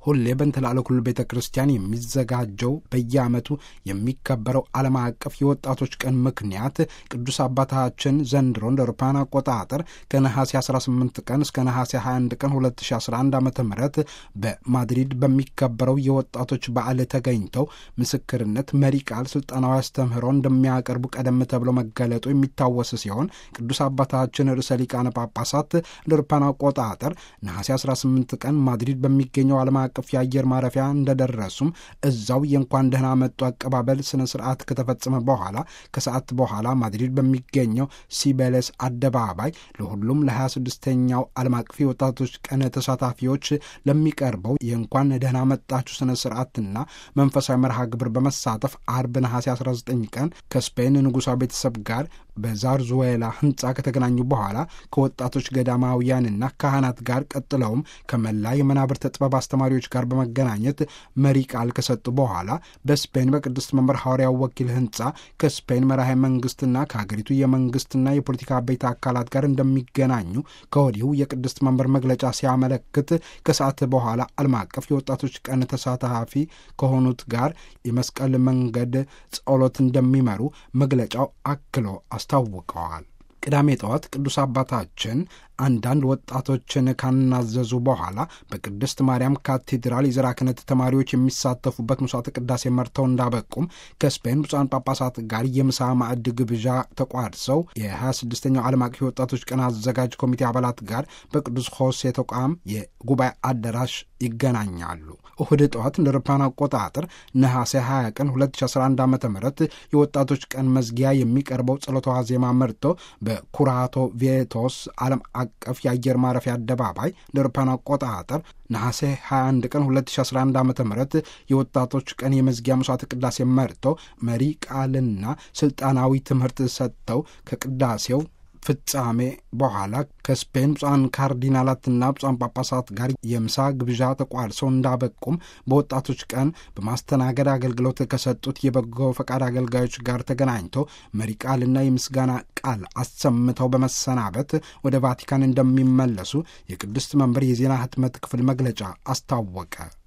ሁሌ በእንትላለ ኩሉ ቤተ ክርስቲያን የሚዘጋጀው በየዓመቱ የሚከበረው ዓለም አቀፍ የወጣቶች ቀን ምክንያት ቅዱስ አባታችን ዘንድሮ እንደ አውሮፓውያን አቆጣጠር ከነሐሴ 18 ቀን እስከ ነሐሴ 21 ቀን 2011 ዓ ም በማድሪድ በሚከበረው የወጣቶች በዓል ተገኝተው ምስክርነት፣ መሪ ቃል፣ ስልጠናዊ አስተምህሮ እንደሚያቀርቡ ቀደም ተብሎ መገለጡ የሚታወስ ሲሆን ቅዱስ አባታችን ርዕሰ ሊቃነ ጳጳሳት እንደ አውሮፓውያን አቆጣጠር ነሐሴ 18 ቀን ማድሪድ በሚገኘው ዓለም አቀፍ የአየር ማረፊያ እንደደረሱም እዛው የእንኳን ደህና መጡ አቀባበል ስነ ስርዓት ከተፈጸመ በኋላ ከሰዓት በኋላ ማድሪድ በሚገኘው ሲቤለስ አደባባይ ለሁሉም ለ26ኛው ዓለም አቀፍ የወጣቶች ቀን ተሳታፊዎች ለሚቀርበው የእንኳን ደህና መጣችሁ ስነ ስርዓትና መንፈሳዊ መርሃ ግብር በመሳተፍ አርብ ነሐሴ 19 ቀን ከስፔን ንጉሣ ቤተሰብ ጋር በዛርዙዌላ ህንፃ ከተገናኙ በኋላ ከወጣቶች ገዳማውያንና ካህናት ጋር ቀጥለውም ከመላ የመናብርተ ጥበብ አስተማሪዎች ጋር በመገናኘት መሪ ቃል ከሰጡ በኋላ በስፔን በቅድስት መንበር ሐዋርያው ወኪል ህንፃ ከስፔን መራሄ መንግስትና ከሀገሪቱ የመንግስትና የፖለቲካ ቤት አካላት ጋር እንደሚገናኙ ከወዲሁ የቅድስት መንበር መግለጫ ሲያመለክት ከሰዓት በኋላ ዓለም አቀፍ የወጣቶች ቀን ተሳታፊ ከሆኑት ጋር የመስቀል መንገድ ጸሎት እንደሚመሩ መግለጫው አክሎ አስታውቀዋል። ቅዳሜ ጠዋት ቅዱስ አባታችን አንዳንድ ወጣቶችን ካናዘዙ በኋላ በቅድስት ማርያም ካቴድራል የዘራ ክህነት ተማሪዎች የሚሳተፉበት ምሥዋዕተ ቅዳሴ መርተው እንዳበቁም ከስፔን ብፁዓን ጳጳሳት ጋር የምሳ ማዕድ ግብዣ ተቋድሰው የ26ኛው ዓለም አቀፍ ወጣቶች ቀን አዘጋጅ ኮሚቴ አባላት ጋር በቅዱስ ሆሴ ተቋም የጉባኤ አዳራሽ ይገናኛሉ። እሁድ ጠዋት እንደ አውሮፓውያን አቆጣጠር ነሐሴ 20 ቀን 2011 ዓ ም የወጣቶች ቀን መዝጊያ የሚቀርበው ጸሎተ ዋዜማ መርቶ በኩራቶ ቬቶስ ዓለም አቀፍ የአየር ማረፊያ አደባባይ እንደ አውሮፓውያን አቆጣጠር ነሐሴ 21 ቀን 2011 ዓ ም የወጣቶች ቀን የመዝጊያ ምሥዋዕተ ቅዳሴ መርተው መሪ ቃልና ስልጣናዊ ትምህርት ሰጥተው ከቅዳሴው ፍጻሜ በኋላ ከስፔን ብፁዓን ካርዲናላትና ብፁዓን ጳጳሳት ጋር የምሳ ግብዣ ተቋድሰው እንዳበቁም በወጣቶች ቀን በማስተናገድ አገልግሎት ከሰጡት የበጎ ፈቃድ አገልጋዮች ጋር ተገናኝተው መሪ ቃልና የምስጋና ቃል አሰምተው በመሰናበት ወደ ቫቲካን እንደሚመለሱ የቅድስት መንበር የዜና ህትመት ክፍል መግለጫ አስታወቀ።